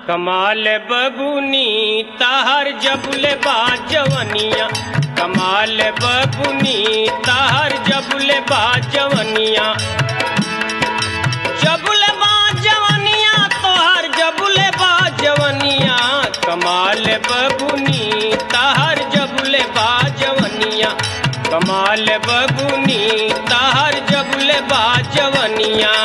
कमाल बबुनी ताहर जबुले बाजवनिया कमाल बबुनी ताहर जबुले बाजवनिया जबुले बाजवनिया तोहर जबुले बाजवनिया कमाल बबुनी ताहर जबुले बाजवनिया कमाल बबुनी ताहर जबुले बाजवनिया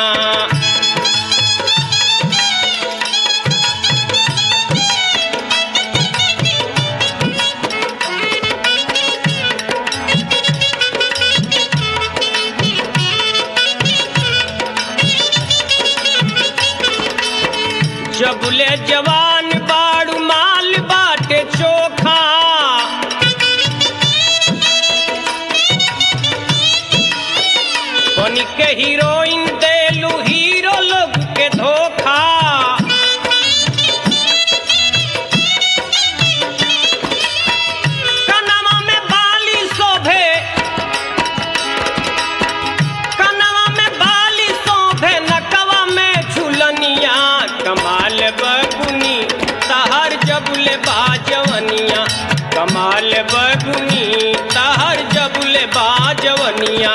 जबुले जवान बाड़ू माल बाटे चोखा बनी के हीरोइन देलू हीरो लोग के धोखा कनवा में बाली शोभे कनवा में बाली शोभे नकवा में झुलनिया कमाल बगुनी तहर जबुले बाजवनिया कमाल बगुनी तहर जबुले बाजवनिया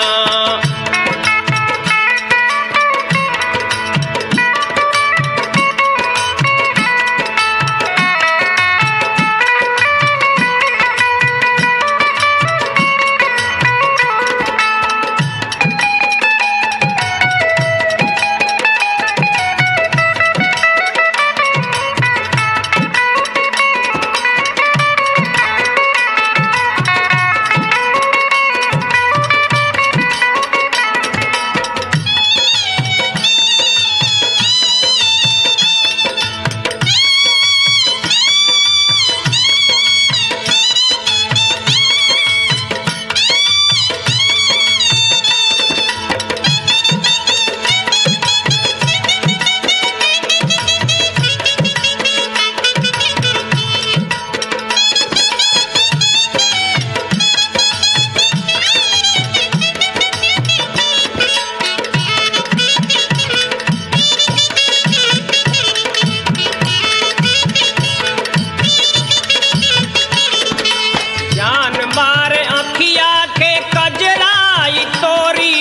जान मारे अखिया के कजराई तोरी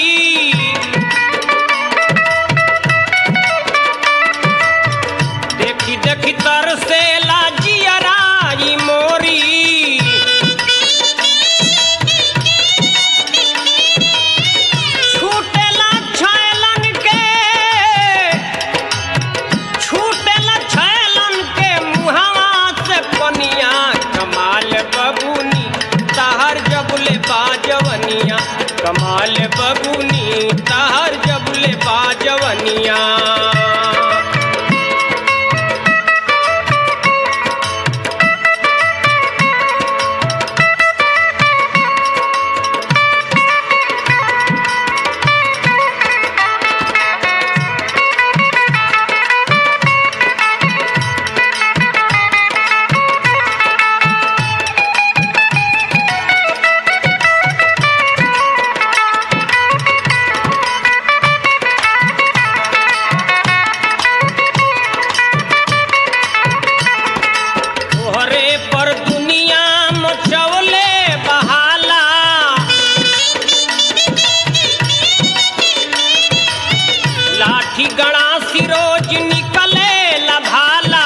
देखी देखी तरसे लाजियराई मोरी छूटेला छैलन के छूटेला छैलन के मुहवा से पनिया कमाल बबुनी तहर जबुले बाजवनिया कमाल बबुनी तहर जबुले बाजवनिया तोहरे पर दुनिया मचवले बहाला लाठी गणा सिरोज निकले लभाला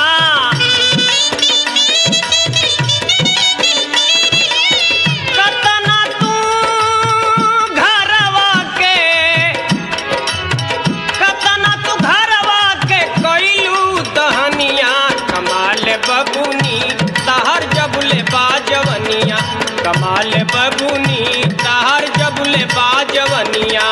कतना तू घरवा के कतना तू घरवा के कइलू दहनिया कमाल बबुनी तहर जबुले बाजवनिया कमाल बबुनी तहर जबुले बाजवनिया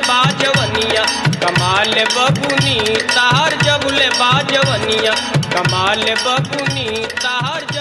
बाजवनिया कमाल बबुनी तार जबले बाजवनिया कमाल बबुनी तार